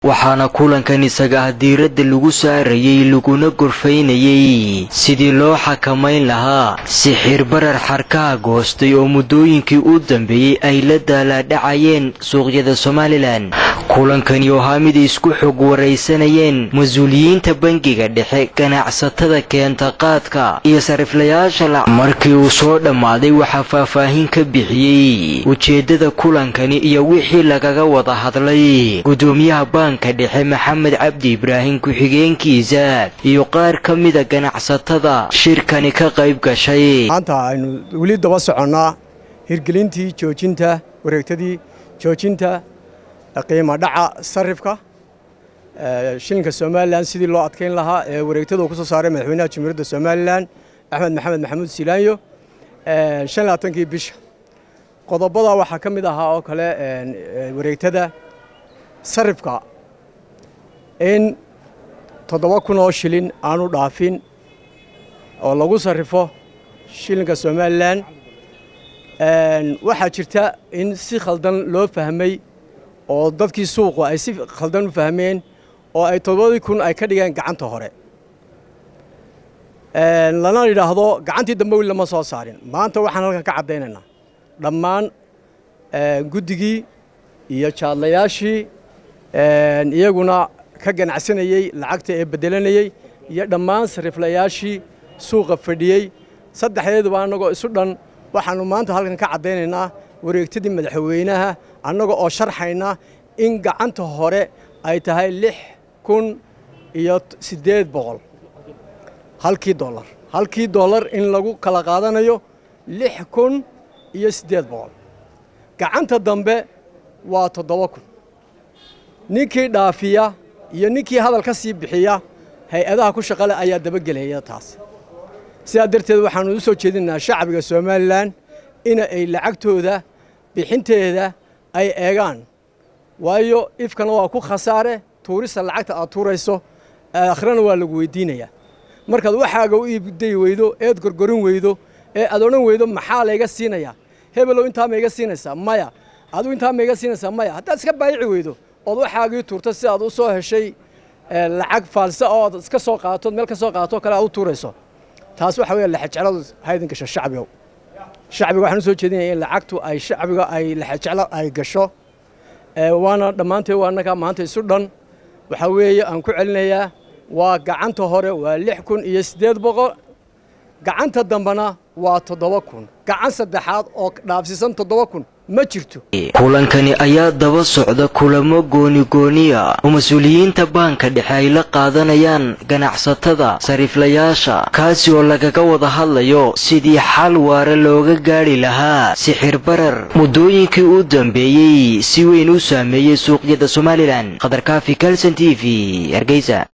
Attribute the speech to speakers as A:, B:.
A: waxaana kulankan isaga ah diiradda lagu saarayey laguna gorfaynayey sidii loo xakamayn lahaa sixir barar xarkaha goostay oo muddooyinkii u dambeeyey ay la daalaadhacayeen suuqyada somalilan kulankani oo haa mid isku xog waraysanayeen mas-uuliyiinta bangiga dhexe ganacsatada keenta qaadka iyo sariflayaasha lac markii uu soo dhammaaday waxaa faahfaahin ka bixiyey ujeeddada kulankani iyo wixii lagaga wada hadlay gudoomiyaha baanka dhexe maxamed cabdi ibraahim ku-xigeenkiisa iyo qaar ka mida ganacsatada shirkani ka qayb gashay
B: maanta aynu weli daba soconnaa hirgelintii joojinta wareegtadii joojinta qiimo dhaca sarifka shilinka somalilan sidii loo adkayn lahaa ee wareegtada uu ku soo saaray madaxweynaha jamhuuriyadda somalilan axmed maxamed maxamuud silaanyo shan labaatankii bisha qodobada waxaa ka mid ahaa oo kale wareegtada sarifka in toddoba kun oo shilin aanu dhaafin oo lagu sarrifo shilinka somalilan waxaa jirta in si khaldan loo fahmay oo dadkii suuqu ay si khaldan u fahmeen oo ay toddobadii kun ay ka dhigeen gacanta hore lana yidhaahdo gacantii dambe weli lama soo saarin maanta waxaan halkan ka caddaynaynaa dhammaan guddigii iyo jaadlayaashii iyaguna ka ganacsanayey lacagta ee beddelanayey iyo dhammaan sariflayaashii suuqa fadhiyey saddexdeeduba annagoo isu dhan waxaannu maanta halkan ka caddaynaynaa wareegtadii madaxweynaha annaga oo sharxayna in gacanta hore ay tahay lix kun iyo siddeed boqol halkii dollar halkii dollar in lagu kala qaadanayo lix kun iyo siddeed boqol gacanta dambe waa toddoba kun ninkii dhaafiya iyo ninkii hadal ka sii bixiya hay-adaha ku shaqale ayaa dabagelaya taas sidaa darteed waxaannu u soo jeedinaynaa shacbiga somalilan in ay lacagtooda bixinteeda ay eegaan waayo ifkana waa ku khasaare tuurista lacagta aad tuurayso akhrana waa lagu weydiinayaa markaad waxaaga u iibdayi weydo eed gorgorin weydo ee aad odhan weydo maxaa layga siinayaa hebelow intaa ma iga siinaysaa maya adigu intaa ma iga siinaysaa maya haddaad iska baayici weydo ood waxaagii tuurto si aad u soo heshay lacag faalsa oo aad iska soo qaatood meel ka soo qaatoo kale aad u tuurayso taas waxa weya lexejecladu haydin gasho shacbigow shacbiga waxaan u soo jeedinaya in lacagtu ay shacbiga ay lexejeclo ay gasho waana dhammaanteed waa annagaa maanta isu dhan waxaa weeye aan ku celinayaa waa gacanta hore waa lix kun iyo siddeed boqol gacanta dambena waa toddoba kun gacan saddexaad oo dhaafsiisan toddoba kun ma jirto
A: kulankani ayaa daba socda kulamo goonigooniya oo mas-uuliyiinta baanka dhexe ay la qaadanayaan ganacsatada sariflayaasha kaasi oo lagaga wada hadlayo sidii xal waare looga gaadhi lahaa sixir barar muddooyinkii u dambeeyey si weyn u saameeyey suuqyada somalilan khadarkaafi kalson t v hargeysa